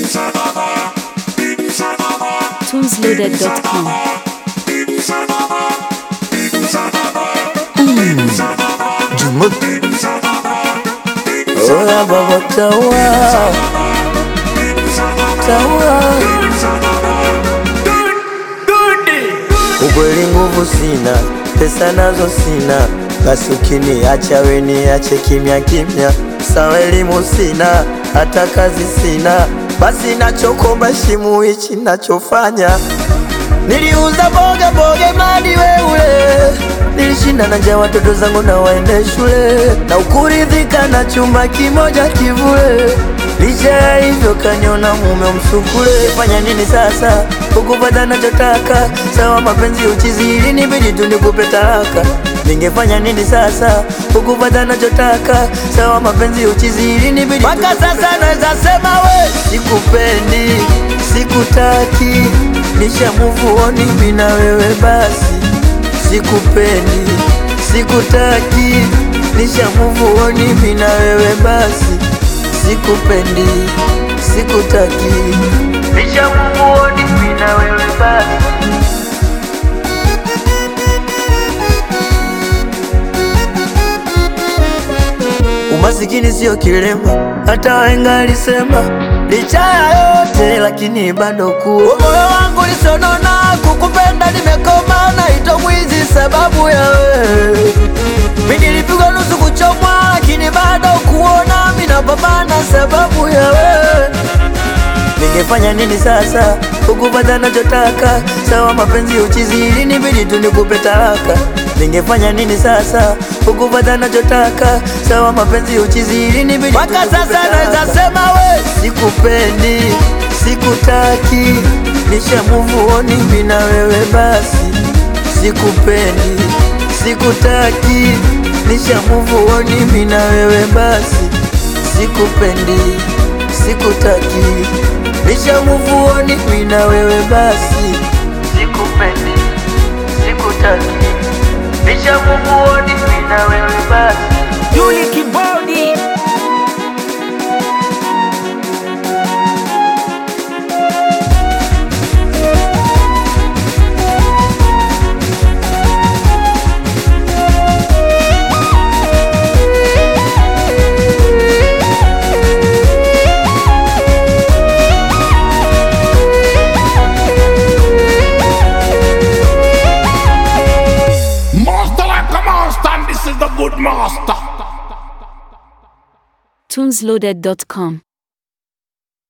Tunesloaded.com. Jumut. Oya baba tawa tawa, ukweli nguvu sina, pesa nazo sina, basi ukiniacha we niache kimya kimya. Sawa elimu sina, hata kazi sina, basi nachokomba shimu hichi nachofanya Niliuza boga boga madi wewe, nilishinda na njaa watoto zangu na waende shule, na ukuridhika na chumba kimoja kivule. Licha ya hivyo kaniona mume msukule. Fanya nini sasa ukupata nachotaka? Sawa mapenzi uchizi, ilinibidi tu nikupe talaka. Ningefanya nini sasa ukupata nachotaka? Sawa mapenzi uchizi, ilinibidi mpaka sasa naweza sema we sikupendi, sikutaki nisha move on mimi na wewe basi, sikupendi, sikutaki, nisha move on mimi na wewe basi, sikupendi, sikutaki, nisha move on mimi na wewe basi. Umasikini sio kilema, hata wahenga alisema. Licha ya yote lakini bado kuwa moyo wangu lisonona, kukupenda nimekoma, naitwa mwizi sababu ya wewe. Mimi nilipigwa nusu kuchomwa, lakini bado kuona mimi napambana sababu ya wewe. Ningefanya nini sasa ukupata nachotaka? Sawa mapenzi uchizi, ilinibidi tu nikupe talaka. Ningefanya nini sasa ukupata nachotaka? Sawa mapenzi uchizi, ilinibidi mpaka sasa naweza sema we sikupendi, sikutaki, nisha move on mimi na wewe basi, sikupendi, sikutaki, nisha move on mimi na wewe basi, sikupendi, sikutaki, nisha move on mimi na wewe basi, sikupendi, sikutaki, nisha move on mimi na wewe basi. Yuli Kibodi Master like a master, and this is the good master. Tunesloaded.com.